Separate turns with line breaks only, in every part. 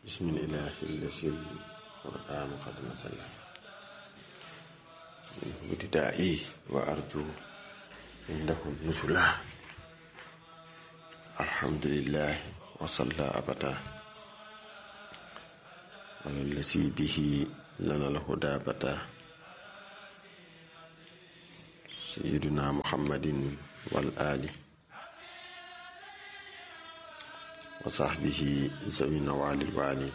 بسم الإله الذي القرآن قد نزل منه ابتدائي وأرجو عنده النزلا الحمد لله وصلى أبدا على الذي به لنا الهدى بدا سيدنا محمد والآل وصحبه ذوي النوال الوالي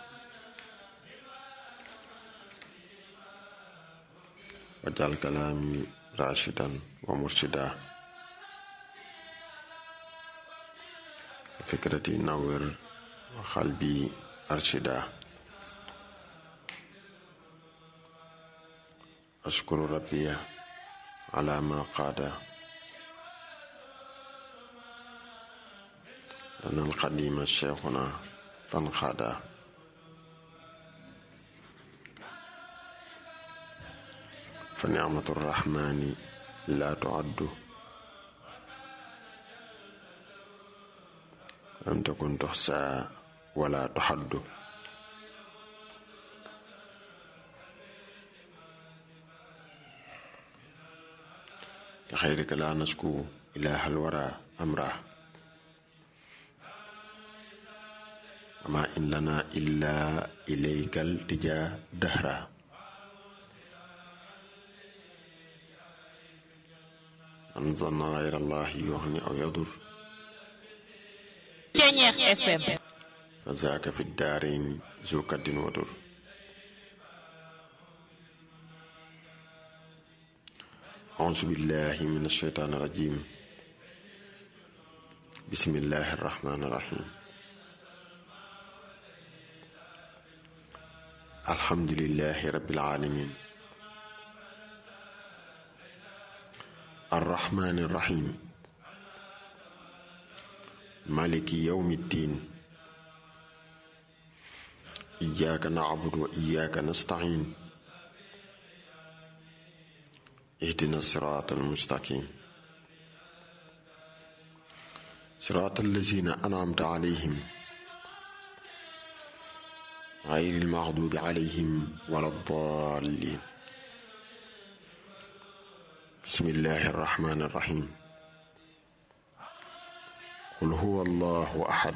وجعل كلامي راشدا ومرشدا وفكرتي نور وقلبي أرشدا أشكر ربي على ما قاد لنا القديم شيخنا فانقادا فنعمة الرحمن لا تعد لم تكن تحصى ولا تحد لخيرك لا نشكو إله الورى أمره وما إن لنا إلا إليك التجا دهرا من ظن غير الله يغني أو يضر فذاك في الدارين ذو كد ودر أعوذ بالله من الشيطان الرجيم بسم الله الرحمن الرحيم الحمد لله رب العالمين الرحمن الرحيم مالك يوم الدين إياك نعبد وإياك نستعين اهدنا الصراط المستقيم صراط الذين أنعمت عليهم غير المغضوب عليهم ولا الضالين بسم الله الرحمن الرحيم قل هو الله أحد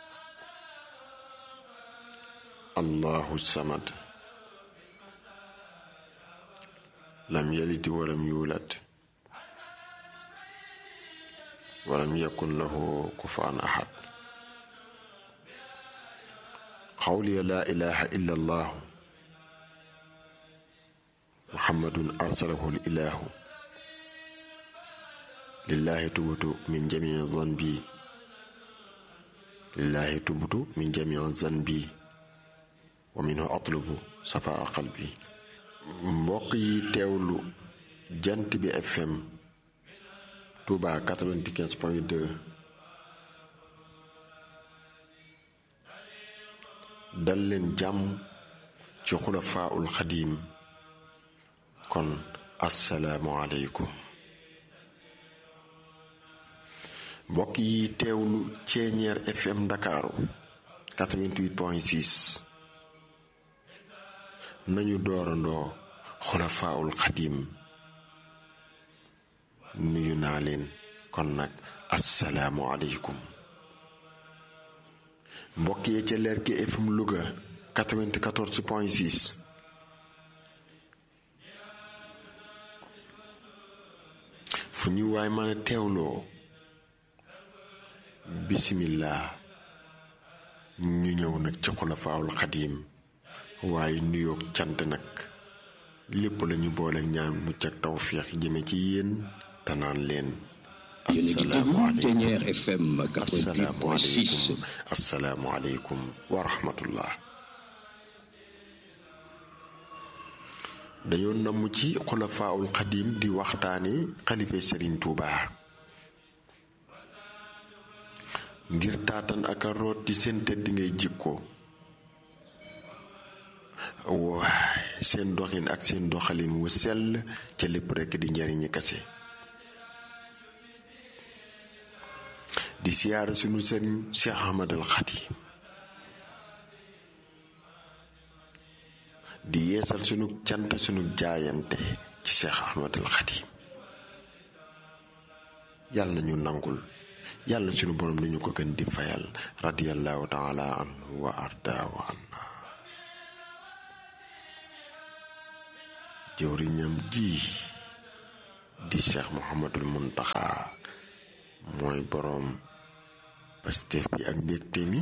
الله الصمد لم يلد ولم يولد ولم يكن له كفوا أحد قولي لا إله إلا الله محمد أرسله الإله لله تبت من جميع ذنبي لله تبت من جميع ذنبي ومنه أطلب صفاء قلبي mbokk yi teewlu jant bi FM Touba 95 point 2 dal leen jàmm ci xulafaaul xadiim kon asalaamualeykum mbokk yi teewlu ceeñeer fm ndakaaru 88 point 6 nañu doorandoo xulafaaul xadiim nuyu naa leen kon nag asalaamualeykum mbokk yee ca leer gi FM Louga 94 point 6 fu ñu waay mën a teewloo bisimilah ñu ñëw nag ci xulafaawul xadiim waaye nuyoog cant nag lépp lañu boole ñaan mucc ak tawfiix jëme ci yéen te naan leen
FM 88.6
asalaamualeykum wa rahmatullah dañoo namm ci xulafaawul xadiim di waxtaane xalife sëriñ Tuuba ngir taatan ak a root ci seen tëdd ngay jikko waaye seen doxin ak seen doxalin wu sell ca lépp rekk di njariñi kase di siyaara sunu sëriñ Cheikh Ahmad al Xadim di yeesal sunu cant sunu jaayante ci Cheikh Ahmadul Xadim yàlla na ñu nangul yàlla sunu borom dañu ko gën di fayal radiyallahu taala anhu wa arda wa anna jëwriñam ji di Cheikh Mouhamadul Muntaxa mooy boroom Pastef bi ak mbégte mi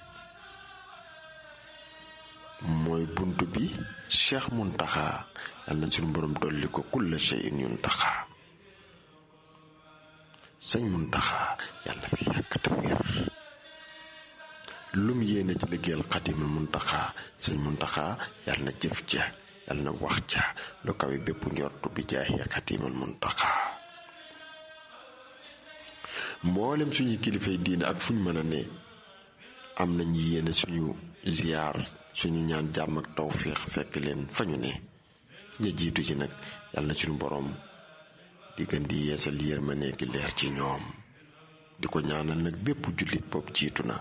mooy bunt bi Cheikh Muntaxa yàlla na suñu boroom dolli ko kulla shay'in yuntaxa sëñ Muntaxa yàlla fi yàgg te wér lum yéene ci liggéeyal Xaadimul Muntaxa sëñ Muntaxa yàlla na jëf ja yàlla na wax ja lu kawe bépp njortu bi jaay ya Xaadimul Muntaxa mboolem suñu kilifay diine ak fuñ mën a ne am nañu yéene suñu ziyaar suñu ñaan jàmm ak tawféex fekk leen fa ñu ne ña jiitu ci nag yàlla na suñu boroom di gën di yeesal yërmande gi leer ci ñoom di ko ñaanal nag bépp jullit bopp jiitu na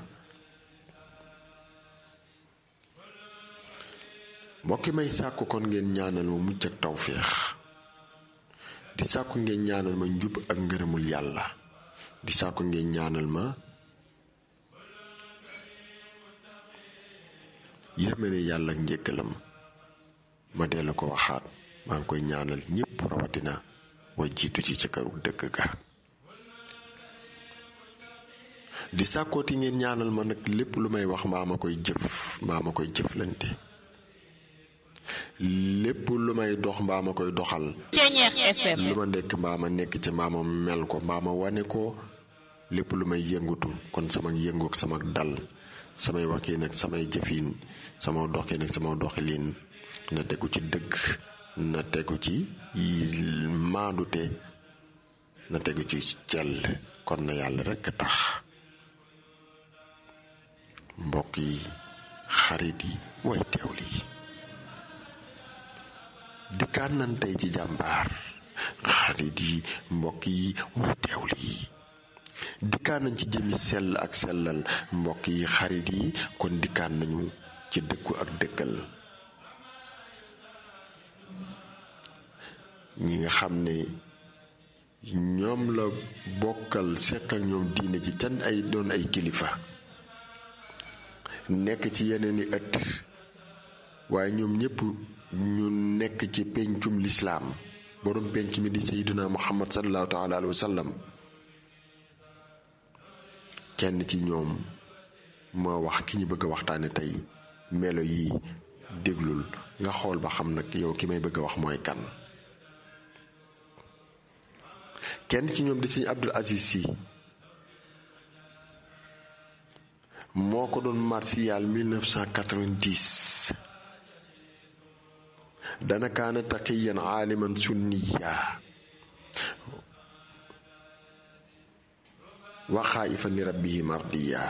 mbokki may sàkku kon ngeen ñaanal ma mucc ak tawféex di sàkku ngeen ñaanal ma njub ak ngërëmul yàlla di sàkku ngeen ñaanal ma yërmande yàlla ak njëkkalam ma dellu ko waxaat maa ngi koy ñaanal ñépp rawatina way jiitu ci ca këru dëkk ga di sàkkooti ngeen ñaanal ma nag lépp lu may wax mbaa ma koy jëf mbaa ma koy jëflante lépp lu may dox mbaa ma koy doxal lu ma nekk mbaa ma nekk ci mbaa ma mel ko mbaa ma wane ko lépp lu may yëngutu kon sama yëngu ak sama dal samay waxiin ak samay jëfiin sama doxin ak sama doxiliin na tegu ci dëgg na tegu ci maandute na tegu ci cell kon na yàlla rekk tax mbokk yi xarit yi way teewli yi dikkaan nan tey ci jàmbaar xarit yi mbokk yi way teewli yi dikkaan nañ ci jëmi sell ak sellal mbokk yi xarit yi kon dikkaan nañu ci dëkku ak dëkkal ñi nga xam ne ñoom la bokkal seq ak ñoom diine ci can ay doon ay kilifa nekk ci yeneen i ëtt waaye ñoom ñëpp ñu nekk ci pencum lislaam borom penc mi di sayyiduna muhammad sallallahu taala alayhi wa sallam kenn ci ñoom moo wax ki ñu bëgg a waxtaane tey melo yi déglul nga xool ba xam nag yow ki may bëgg a wax mooy kan kenn ci ñoom di sëñ Abdul Aziz Si moo ko doon martial 1990 dana kaana taqiyan aaliman sunniya wa xaayifan li rabbihi mardiya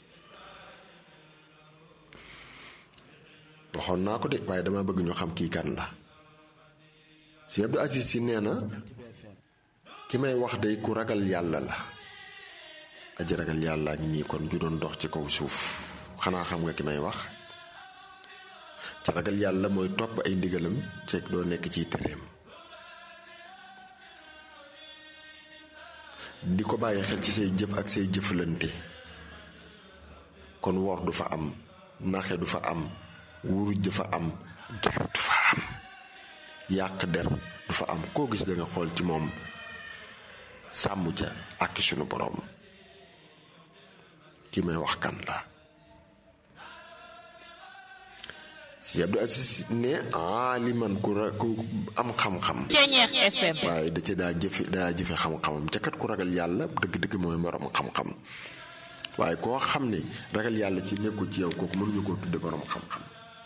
waxoon naa ko de waaye dama bëgg ñu xam kii kan la sëñ Abdul Aziz Si nee na ki may wax day ku ragal yàlla la aji ragal yàlla ak nii kon ju doon dox ci kaw suuf xanaa xam nga ki may wax ci ragal yàlla mooy topp ay ndigalam ceeg doo nekk ciy tereem di ko bàyyi xel ci say jëf ak say jëflante kon wor du fa am naxe du fa am wuruj du fa am ger du fa am yàq der du fa am koo gis danga xool ci moom sàmm ca ak sunu boroom ki may wax kan la si Abdou Aziz ne aaliman ku ra ku am xam-xam waaye da ca daa jëfe daa jëfe xam-xamam ca kat ku ragal yàlla dëgg-dëgg mooy borom xam-xam waaye koo xam ne ragal yàlla ci nekkul ci yow kooku mënuñu koo tudde borom xam-xam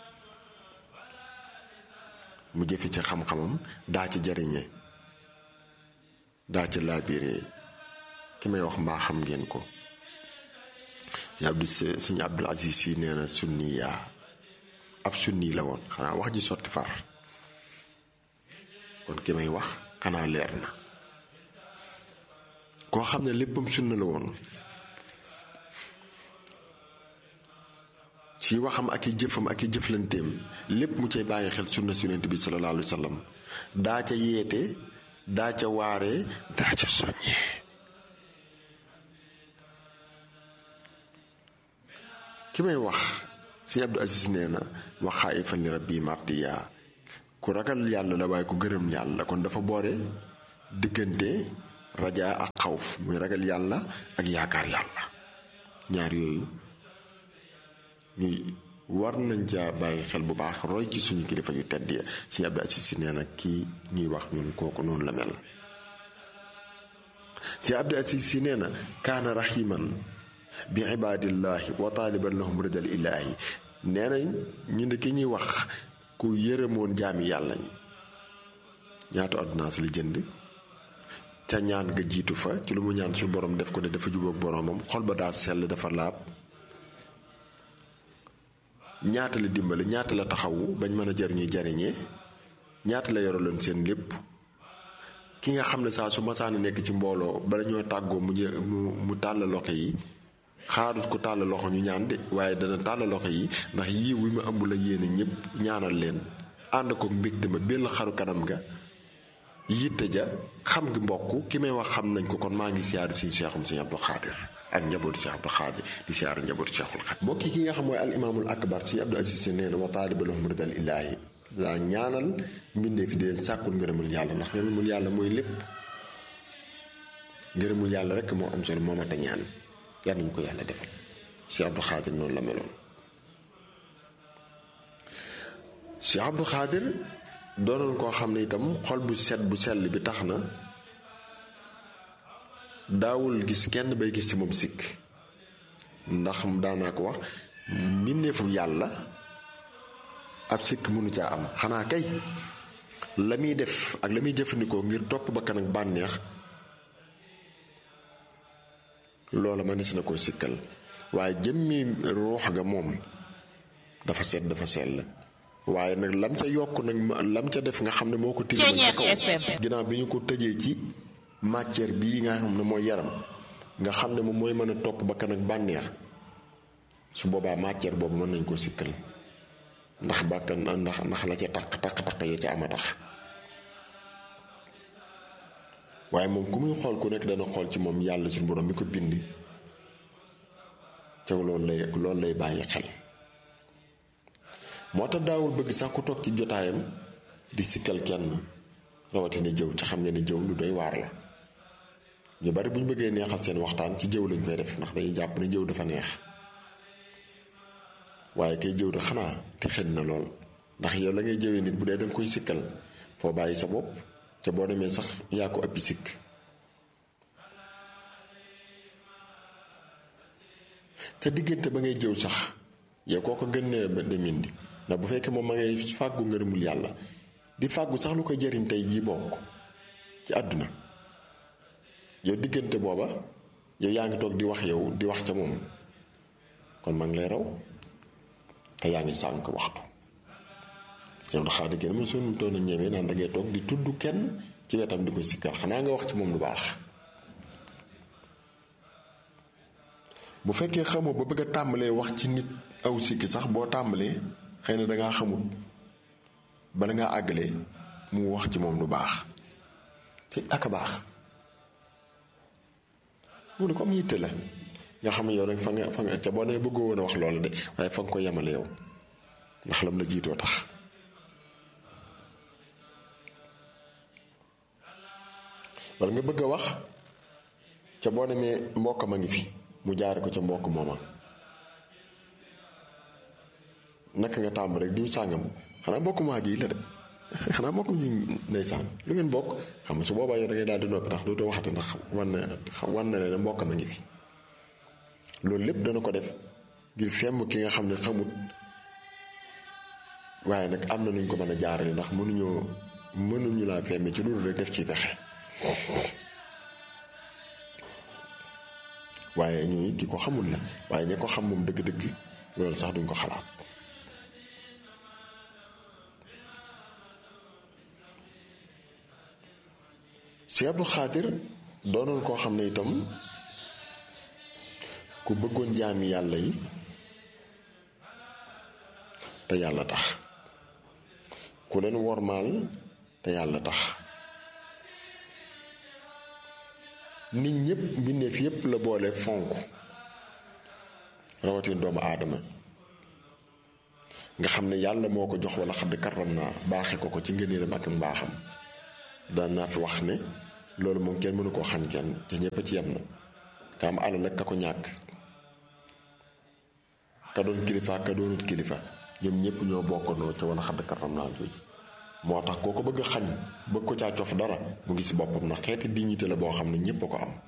mu jëfe ci xam-xamam daa ci jariñe daa ci laabiree ki may wax mbaa xam ngeen ko sëñ Abdou sëñ Abdul Aziz Si nee na sunni yaa ab sunni la woon xanaa wax ji sotti far kon ki may wax xanaa leer na koo xam ne léppam sunna la woon ci ci waxam ak i jëfam ak i jëflanteem lépp mu cay bàyyi xel sunna si yonent bi sallallahu alayhi wa sallam daa ca yeete daa ca waaree daa ca soññee ki may wax sëñ Abdou Aziz nee na waxaa ifan li rabbi martiya ku ragal yàlla la waaye ku gërëm yàlla kon dafa boore diggante rajaa ak xawf muy ragal yàlla ak yaakaar yàlla ñaar yooyu ñuy war nañ ca bàyyi xel bu baax roy ci suñu kilifa yu tedd ya sëñ Abdou Aziz si nee na kii ñuy wax ñun kooku noonu la mel sëñ Abdou Aziz si nee na kaana rahiman bi ibaadillahi wa taaliban lahum ridal ilaahi nee nañ ñu ne ki ñuy wax ku yërëmoon jaami yàlla yi ñaata ordonnance li jënd ca ñaan nga jiitu fa ci lu mu ñaan suñu borom def ko ne dafa jubóog boromam xol ba daa sell dafa laab ñaata la dimbali ñaata la taxawu bañ mën a jariñu jariñee ñaata la yoraloon seen lépp ki nga xam ne saa su masaana nekk ci mbooloo bala ñoo tàggoo mu mu mu tàll loxo yi xaarut ko tàll loxo ñu ñaan de waaye dana tàll loxo yi ndax yii wi ma ëmb la yéene ñëpp ñaanal leen ànd ko mbégte ma benn xaru kanam ga yitte ja xam ngi mbokk ki may wax xam nañ ko kon maa ngi siyaari si Seexum Sëñ Abdou Xaadir ak njabootu Cheikh Abdou Xaadir di siyaari njabootu Cheikhul Xaadir mbokk yi ki nga xam mooy al imaamul akbar Sëñ Abdou Aziz nee na wa taaliba lahum ridal ilaahi laa ñaanal mbindee fi di leen sàkkul ngërëmul yàlla ndax ngërëmul yàlla mooy lépp ngërëmul yàlla rek moo am solo moo mat a ñaan yal nañu ko yàlla defal Cheikh Abdou Xaadir noonu la meloon Cheikh Abdou Xaadir doonoon koo xam ne itam xol bu set bu sell bi tax na daawul gis kenn bay gis ci moom sikk ndax daanaa ko wax mbindeefu yàlla ab sikk mënu caa am xanaa kay la muy def ak la muy jëfandikoo ngir topp bakkan ak bànneex loola mënees na koo sikkal waaye jëmmi ruux ga moom dafa set dafa sell waaye nag lam ca yokk nag lam ca def nga xam ne moo ko tilimal ca kaw ginnaaw bi ñu ko tëjee ci matière bii nga xam ne mooy yaram nga xam ne moom mooy mën a topp bakkan ak bànneex su boobaa matière boobu mën nañ koo sikkal ndax bàkkan ndax ndax la ca taq taq taq ya ca ama tax waaye moom ku muy xool ku nekk dana xool ci moom yàlla suñu borom mi ko bind ca loolu lay loolu lay bàyyi xel moo tax daawul bëgg sax ku toog ci jotaayam di sikkal kenn rawatina jëw ca xam nga ne jëw lu doy waar la ñu bari bu ñu bëggee neexal seen waxtaan ci jëw lañ koy def ndax dañuy jàpp ne jëw dafa neex waaye kay jëw da xanaa te xëj na lool ndax yow la ngay jëwee nit bu dee danga koy sikkal foo bàyyi sa bopp ca boo demee sax yaa ko ëppi sikk ca diggante ba ngay jëw sax yow koo ko gën ne ba demindi ndax bu fekkee moom ma ngay fàggu ngërëmul yàlla di fàggu sax lu koy jëriñ tey jii bokk ci àdduna yow diggante booba yow yaa ngi toog di wax yow di wax ca moom kon ma ngi lay raw te yaa ngi sànk waxtu yow daxaa di gën ma suñu doon a ñemee naan da ngay toog di tudd kenn ci wetam di ko sikkal xanaa nga wax ci moom lu baax bu fekkee xamoo ba bëgg a tàmbalee wax ci nit aw sikki sax boo tàmbalee xëy na dangaa xamut bala ngaa àggalee mu wax ci moom lu baax ci ak a baax mu ne ko am yitte la nga xam ne yow rek fa nga fa nga ca boo nee bëggoo woon a wax loolu de waaye fa nga ko yemale yow ndax lam la jiitoo tax wala nga bëgg a wax ca boo demee mbokk ma ngi fi mu jaare ko ca mbokk mooma naka nga tàmm rek diw sàngam xanaa mbokk maa ji la de xanaa mbokk mi ndeysaan lu ngeen bokk xam nga su boobaa yow da ngay daal di noppi ndax dootoo waxate ndax wan na wan na leen mbokk ma ngi fi loolu lépp dana ko def ngir femm ki nga xam ne xamut waaye nag am na nuñ ko mën a jaarale ndax mënuñoo mënuñu laa femme ci loolu rek def ci pexe waaye ñuy ki ko xamul la waaye ña ko xam moom dëgg-dëgg loolu sax duñ ko xalaat si Abdou Xaadir doonoon koo xam ne itam ku bëggoon jaami yàlla yi te yàlla tax ku leen wormaal te yàlla tax nit ñëpp mbindeef yépp la boole fonk rawatina doomu aadama nga xam ne yàlla moo ko jox wala xadd karam naa baaxe ko ko ci ngëneelam ak mbaaxam daan naa fi wax ne loolu moom kenn mënu koo xañ kenn te ñëpp ci yem na ka am alal ak ka ko ñàkk ka doon kilifa ka doonut kilifa ñoom ñëpp ñoo bokkandoo ca wala xadd karam naa jooju moo tax koo ko bëgg a xañ bëgg ko caa cof dara mu ngi si boppam ndax xeeti dignité la boo xam ne ñëpp a ko am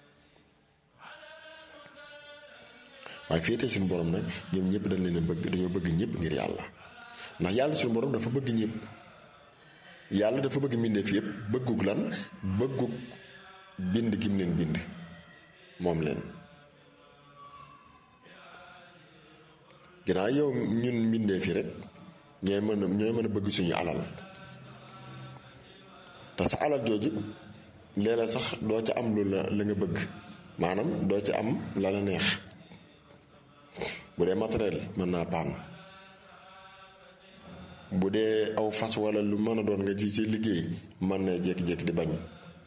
waaye féetee suñu borom nag ñoom ñëpp dañ leen a bëgg dañoo bëgg ñëpp ngir yàlla ndax yàlla suñu borom dafa bëgg ñëpp yàlla dafa bëgg mbindeef yëpp bëggug lan bëggug bind gi mu leen bind moom leen ginnaaw yow ñun mbindeef yi rek ñooy mën a ñooy mën a bëgg suñu alal te sa alal jooju léeg-léeg sax doo ca am lu la la nga bëgg maanaam doo ca am la la neex bu dee matériel mën naa paan bu dee aw fas wala lu mën a doon nga ci ci liggéey mën na jékki-jékki di bañ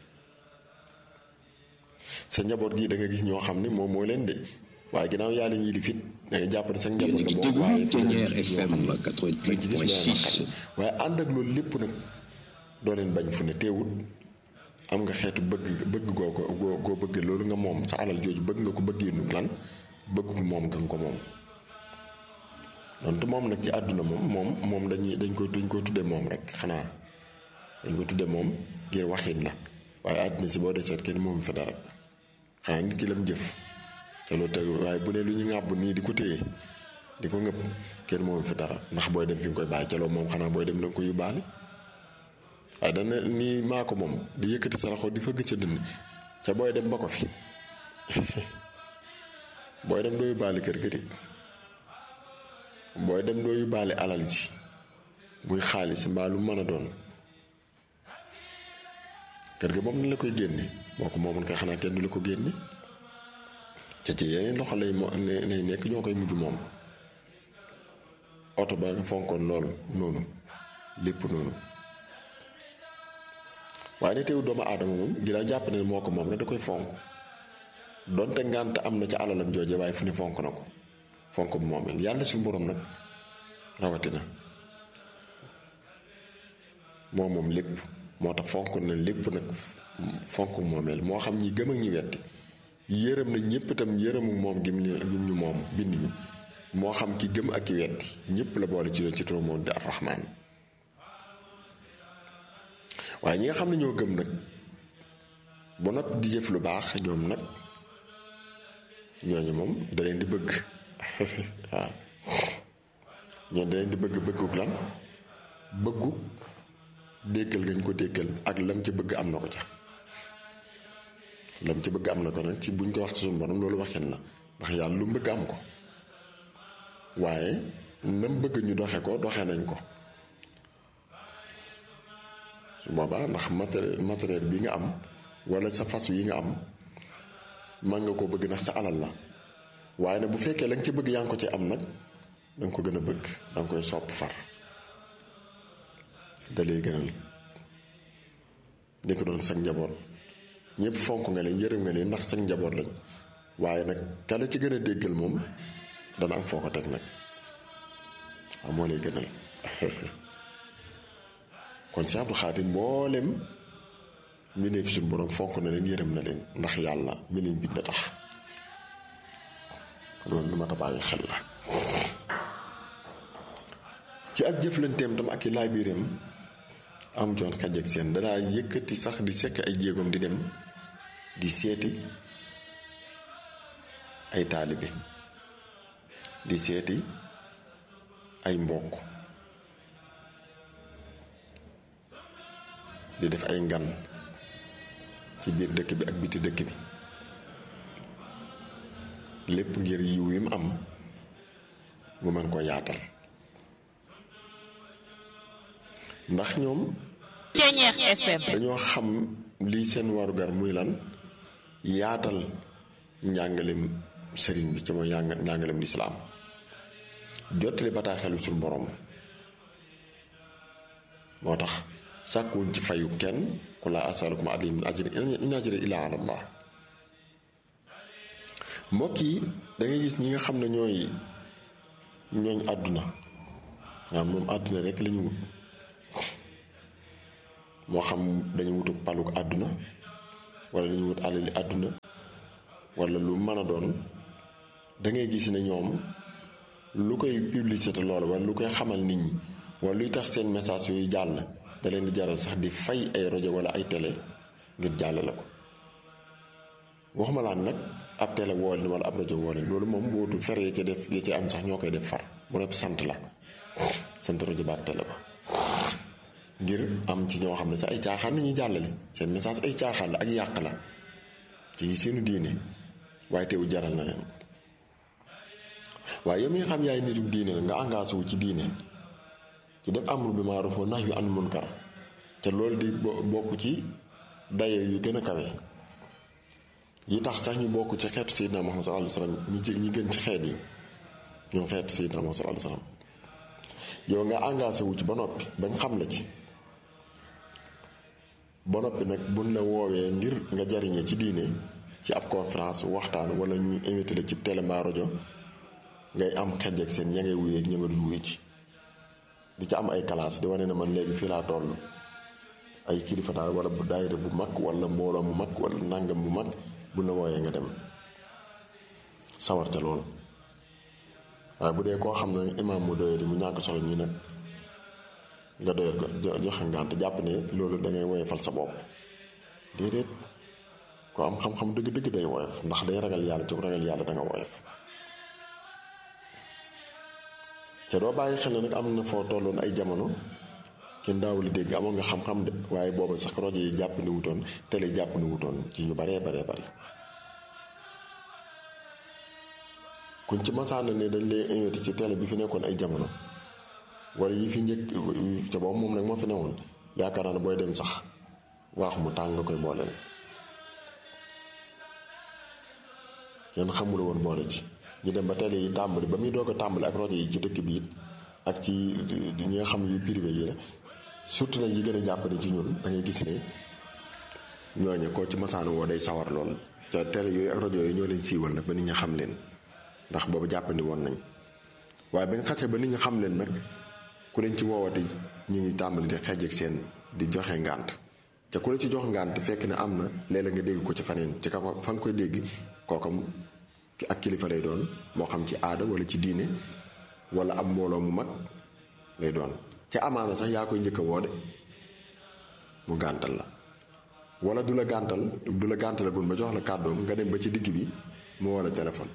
sa njaboot gi da nga gis ñoo xam ne moom moo leen de waaye ginnaaw yàlla ñuy li fit da nga jàpp ne sa njaboot la bokk waaye fi nga ci gis ñoo xam ne dañ ci gis looy naqari waaye ànd ak loolu lépp nag doo leen bañ fu ne teewut am nga xeetu bëgg bëgg goo ko goo goo bëgg loolu nga moom sa alal jooju bëgg nga ko bëggee nu lan bëgg moom nga ko moom donte moom nag ci àdduna moom moom moom dañuy dañ ko dañ ko tudde moom rek xanaa dañ ko tudde moom ngir waxin la waaye àdduna si boo deseet kenn moom fi dara xanaa nit ki lam jëf te loolu te waaye bu ne lu ñu ŋàbb nii di ko téye di ko ngëpp kenn moom fi dara ndax booy dem fi nga koy bàyyi ca loolu moom xanaa booy dem da nga ko yóbbaale waaye dana nii maa ko moom di yëkkati sa loxo di fëgg sa dënn ca booy dem ba ko fi booy dem doo yóbbaale kër ga de booy dem doo yóbbaale alal ji muy xaalis mbaa lu mën a doon kër ga moom na la koy génne boo ko moomoon kay xanaa kenn du la ko génne ca ci yeneen loxo lay mo lay nekk ñoo koy mujj moom oto ba nga fonkoon loolu noonu lépp noonu waaye ne teewu doomu aadama moom ginnaaw jàpp ne moo ko moom la da koy fonk donte ngànt am na ca alalam jooje waaye fu ne fonk na ko fonk bu moomeel yàlla suñu borom nag rawatina moo moom lépp moo tax fonk na lépp nag fonk moomeel moo xam ñi gëm ak ñi wetti yërëm na ñëpp itam yërëmu moom gim gim ñu moom bind ñu moo xam ki gëm ak ki wetti ñëpp la boole ci doon ci turu moom di ar-Rahmaan waaye ñi nga xam ne ñoo gëm nag ba noppi di jëf lu baax ñoom nag ñooñu moom da leen di bëgg waaw ñooñu da leen di bëgg bëgguk lan bëggu déggal gañ ko déggal ak lam ci bëgg am na ko ca lam ci bëgg am na ko nag ci buñ ko wax ci suñu borom loolu waxin la ndax yàlla lu mu bëgg am ko waaye nam bëgg ñu doxe ko doxe nañ ko su boobaa ndax matériel matériel bi nga am wala sa fas yi nga am man nga ko bëgg ndax sa alal la waaye nag bu fekkee la nga ci bëgg yaa ngi ko ci am nag danga ko gën a bëgg danga koy sopp far da lay gënal di ko doon sag njaboot ñëpp fonk nga leen yërëm nga leen ndax sag njaboot lañ waaye nag kala ci gën a déggal moom dana am foo ko teg nag waaw moo lay gënal kon si Abdou Xaadir mboolem mi ne fi suñu borom fonk na leen yërëm na leen ndax yàlla mi leen bind tax loolu lu ma ta bàyyi xel la ci ak jëflanteem tam ak i laay biiram am joon xaj ak seen danaa yëkkati sax di sekk ay jéegoom di dem di seeti ay taalibe di seeti ay mbokk di def ay ngan ci biir dëkk bi ak biti dëkk bi lépp ngir yiw wi mu am mu mën ko yaatal ndax ñoom
Ceñeex FM
dañoo xam lii seen warugar muy lan yaatal njàngalem sëriñ bi ci mooy njàng njàngalem lislaam jottali bataaxelu suñu borom moo tax sàkkuwuñ ci fayu kenn ku laa asalukum alayhi min ajrin in ajriya illaa ala Allah mbokk yi da ngay gis ñi nga xam ne ñooy ñooñ àdduna waaw moom àdduna rek lañu wut moo xam dañu wutu paluk àdduna wala dañu wut alali àdduna wala lu mën a doon da ngay gis ne ñoom lu koy publicité loolu wala lu koy xamal nit ñi wala luy tax seen message yooyu jàll da leen di jaral sax di fay ay rajo wala ay télé ngir jàllale ko waxuma laan nag ab télé woo leen wala ab rajo woo leen loolu moom bootu fere ya ca def ya ca am sax ñoo koy def far bu nepp sant la sant rajo ba ak télé ba ngir am ci ñoo xam ne sax ay caaxaan nañuy jàllale seen message ay caaxaan la ak yàq la ci seenu diine waaye teewu jaral na leen waaye yow mi nga xam yaay nitu diine la nga engagé wu ci diine ci def amru bi maaruf wa nahyu anil munkar te loolu di bokk ci daye yu gën a kawe yi tax sax ñu bokk ci xeetu Seydina Muhammad sallallahu alayhi wasallam ñi ci ñi gën ci xeet yi ñoom xeetu Seydina Muhammad sallallahu alayhi wasallam yow nga engagé wu ci ba noppi bañ xam la ci ba noppi nag buñ la woowee ngir nga jariñee ci diine ci ab conférence waxtaan wala ñu invité la ci télé mbaa rajo ngay am xej ak seen ña ngay wuyee ña nga dul wuye ci di ci am ay classe di wane ne man léegi fii laa toll ay kilifa daal wala bu daayira bu mag wala mbooloo mu mag wala nàngam bu mag bu la wooyee nga dem sawar ca loolu waaye bu dee koo xam ne imaam mu doyee di mu ñàkk solo ñi nag nga doyal ko joxe ngànt jàpp ne loolu dangay woyefal sa bopp déedéet ko am xam-xam dëgg-dëgg day woyof ndax day ragal yàlla ci ragal yàlla danga woyof te doo bàyyi xel ne nag am na foo tolloon ay jamono kenn daawul dégg amoon nga xam-xam de waaye booba sax rajo yi jàpp ni wutoon télé jàpp ni wutoon ci ñu baree baree bari kuñ ci masaana ne dañ lay invité ci télé bi fi nekkoon ay jamono wala yi fi njëkk ca boobu moom nag moo fi newoon yaakaar naa ne booy dem sax waax mu tàng nga koy booleel kenn xamula woon boole ci ñu dem ba télé yi tàmbali ba muy doog a tàmbali ak rajo yi ci dëkk bi it ak ci ñi nga xam yu privé yi la surtout nag yi gën a jàppale ci ñun da ngay gis ne ñooñe koo ci masaanu woo day sawar lool te télé yooyu ak rajo yooyu ñoo leen siiwal nag ba nit ñi xam leen ndax boobu jàppandi woon nañ waaye ba nga xasee ba nit ñi xam leen nag ku leen ci woowati ñu ngi tàmbali di xeej ak seen di joxe ngànt te ku la ci jox ngànt fekk ne am na léeg-léeg nga dégg ko ci faneen ci ka fa nga koy dégg kookam ak kilifa lay doon moo xam ci aada wala ci diine wala ab mbooloo mu mag lay doon ca amaana sax yaa koy njëkk a woo de mu gàntal la wala du la gàntal du la gàntalagul ba jox la kàddoom nga dem ba ci digg bi mu woo la téléphone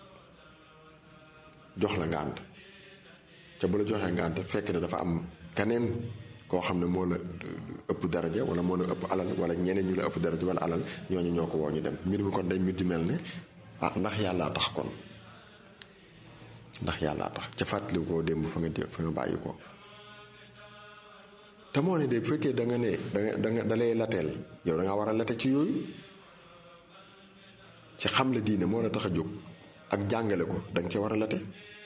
jox la ngànt ca bu la joxee ngànt fekk ne dafa am keneen koo xam ne moo la ëpp daraja wala moo la ëpp alal wala ñeneen ñu la ëpp daraja wala alal ñooñu ñoo ko woo ñu dem mbir mi kon day mbir di mel ne ah ndax yàllaa tax kon ndax yàllaa tax ca fàttali koo démb fa nga fa nga bàyyi ko te moo ne de bu fekkee da nga ne danga danga dalay lateel yow da nga war a late ci yooyu ci xam la diine moo la tax a jóg ak jàngale ko danga ca war a late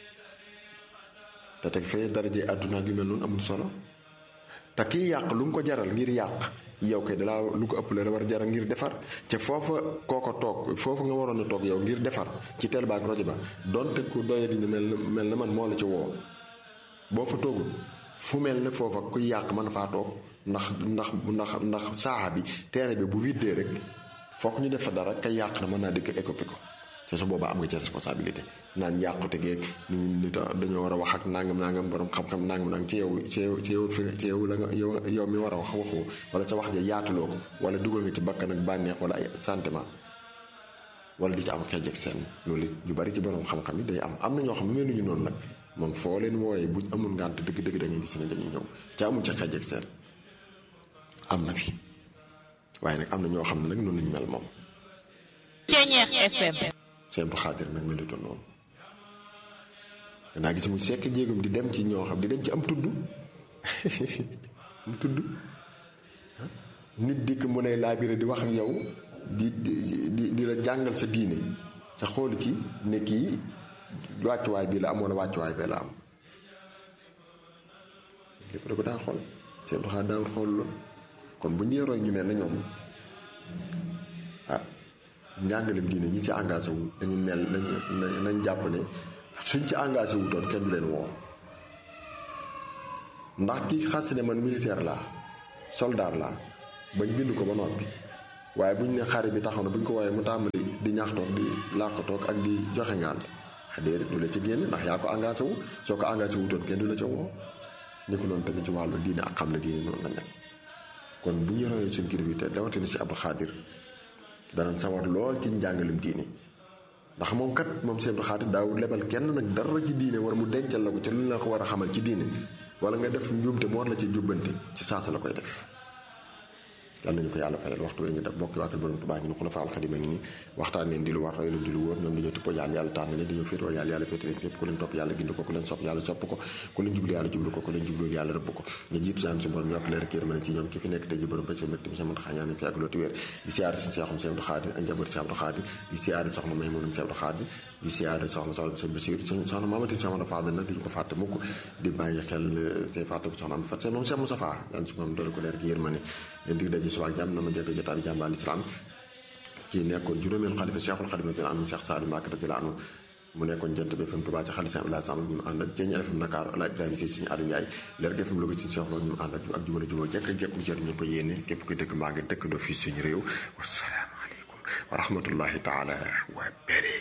te teg fee daraje àdduna ak yu mel noonu amul solo te kiy yàq lu mu ko jaral ngir yàq yow kay dalaa lu ko ëpp la war a jaral ngir defar te foofa kooko toog foofu nga waroon a toog yow ngir defar ci tel ba ak rajo ba donte ku doye di mel na mel na man moo la ci woo boo fa toogul fu mel ne foofa kuy yàq mën faa toog ndax ndax ndax ndax saaxa bi teere bi bu widdee rek fokk ñu def fa dara kay yàq na mën naa dikk écopé ko te su boobaa am nga ci responsabilité naan yàqute geeg ni ñu dañoo war a wax ak nangam nangam borom xam-xam nangam nangam ci yow ci yow ci yow fi ci yow la nga yow yow mi war a wax waxoo wala sa wax ja yaatuloo ko wala dugal nga ci bakkan ak bànneex wala ay sentiment wala di ci am xeej ak seen loolu it ñu bari ci borom xam-xam yi day am am na ñoo xam ne meluñu noonu nag moom foo leen wooyee buñ amul ngànt dëgg-dëgg da ngay gis ne dañuy ñëw ca amul ci xeej ak seen am na fi waaye nag am na ñoo xam ne nag noonu lañu mel moom.
Ceeñeex FM.
Sëñ Abdou Xaadir nag melutoon noonu danaa gis mu sekk jéegum di dem ci ñoo xam di dem ci am tudd am tudd nit dikk mu lay laabire di wax ak yow di di di la jàngal sa diine sa xool ci ne kii wàccuwaay bii la am wala wàccuwaay bee la am lépp da ko daa xool seen doxaa daawul xool loolu kon bu ñuy roy ñu mel na ñoom ah njàngalem diine ñi ci engagé wu dañu mel nañ nañ jàpp ne suñ ci engagé wu doon kenn du leen woo ndax ki xas ne man militaire laa soldat laa bañ bind ko ba noppi waaye buñ ne xare bi taxaw na buñ ko woowee mu tàmbali di ñaxtoog di làqatoog ak di joxe ngaan déedéet du la ci génn ndax yaa ko engagé wu soo ko engagé wutoon kenn du la ca woo ni ko noonu tamit ci wàllu diine ak xam ne diine noonu la mel kon bu ñu royee suñ kilifa yi te rawatina si Abdou Khadir danañ sawar lool ci njàngalem diine ndax moom kat moom si Abdou Khadir daawul lebal kenn nag dara ci diine wala mu dencal la ko ca lu la ko war a xamal ci diine wala nga def njuumte mu war la ci jubbante ci saasa la koy def yàlla nañu ko yàlla fayal waxtu wee ñu def bokki waakal borom Tuubaa ngi ni xula faal xadima ngi ni waxtaan leen di lu war roy lu di lu wóor ñoom dañoo tippoo yàlla yàlla tànn leen dañoo féetoo yàlla yàlla féete leen képp ku leen topp yàlla gindi ko ku leen sopp yàlla sopp ko ku leen jublu yàlla jublu ko ku leen jublu yàlla rëbb ko nga jiitu saan su borom yokk leen yërmande ci ñoom ki fi nekk tey ji borom bëccëg mbégte monsieur Mouhamed Xañaan fi ak looti wér di siyaare si Seexum Seex Abdou Xaadir ak njaboot Seex Abdou Xaadir di siyaare soxna may moonum Seex Abdou Xaadir di siyaare soxna soxna Seex Basiir soxna Mamati Seex Amadu Faadal nag duñu ko fàtte mukk di bàyyi xel tey fàtte ko soxna am fat moom Seex Mustafaa yàlla su moom doole ko leer ki yërmande leen dig daje si waa jàmm na ma jëkk jotaay bi jàmbaal islam kii nekkoon juróomeel xalifa Cheikhul Xadim radiyallaahu anhu Cheikh Saadu Mbàkke radiyallaahu anhu mu nekkoon jant bi FM Touba ci xalifa Abdoulaye Samb ñu mu ànd ak Ceeñ FM Dakar ala Ibrahima si suñu Aliou Ndiaye leer gi FM Louga ci Cheikh loolu ñu mu ànd ak ak jubale juboo jekk jekk mu jot ñu ko yéene képp ko dëkk maa ngi dëkk doo fii suñu réew wasalaamaaleykum wa rahmatullahi taala wa barakatuh